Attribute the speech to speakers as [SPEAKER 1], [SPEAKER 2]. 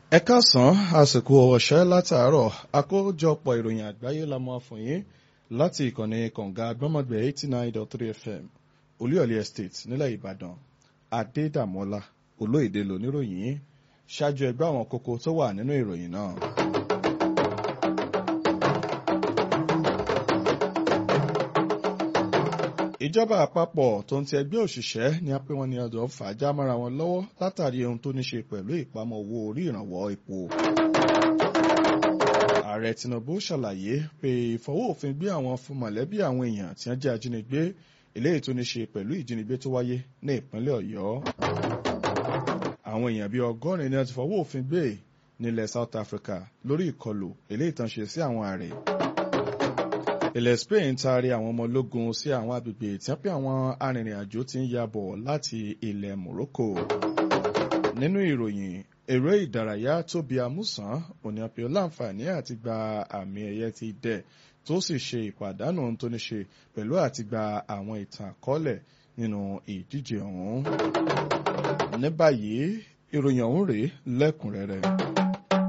[SPEAKER 1] ẹ káàsán àsìkò ọ̀ṣẹ́ látàárọ̀ àkójọpọ̀ ìròyìn àgbáyé la máa fún yín láti ìkànnì kànga gbọ́mọgbẹ̀ eighty nine dot three fm olúyọ̀lé estate nílẹ̀ ìbàdàn adédàmọ́lá olóyèdè lóníròyìn ṣáájú ẹgbẹ́ àwọn kókó tó wà nínú ìròyìn náà. ìjọba àpapọ̀ tó ń ti ẹgbẹ́ òṣìṣẹ́ ni a pé wọn ní ọdọ̀ fàájà mọ́ra wọn lọ́wọ́ látàrí ohun tó ní ṣe pẹ̀lú ìpamọ́ owó orí ìrànwọ́ epo. ààrẹ tinubu ṣàlàyé pé ìfọwọ́ òfin gbé àwọn fún mọ̀lẹ́bí àwọn èèyàn tí wọ́n jẹ́ ajínigbé eléyìí tó ní ṣe pẹ̀lú ìjínigbé tó wáyé ní ìpínlẹ̀ ọ̀yọ́. àwọn èèyàn bíi ọgọ́rin ni wọ́n ti fọwọ́ òfin gbé nílẹ̀ south africa lórí ìkọlù eléyìí tán ṣe sí àwọn ààrẹ ilẹ̀ Spain taari àwọn ọmọ ológun sí àwọn agbègbè tí wọ́n pé àwọn arìnrìn-àjò ti ń ya bọ̀ láti ilẹ̀ Morocco. nínú ìròyìn eré ìdárayá tóbi amúsàn òní àpè láǹfààní àti gba àmì ẹ̀yẹ ti dẹ̀ tó sì ṣe ìpàdánù tó ní ṣe pẹ̀lú àti gba àwọn ìtàn àkọọ́lẹ̀ nínú ìdíje ọ̀hún. ní báyìí ìròyìn ọ̀hún rèé lẹ́kùnrẹ́rẹ́.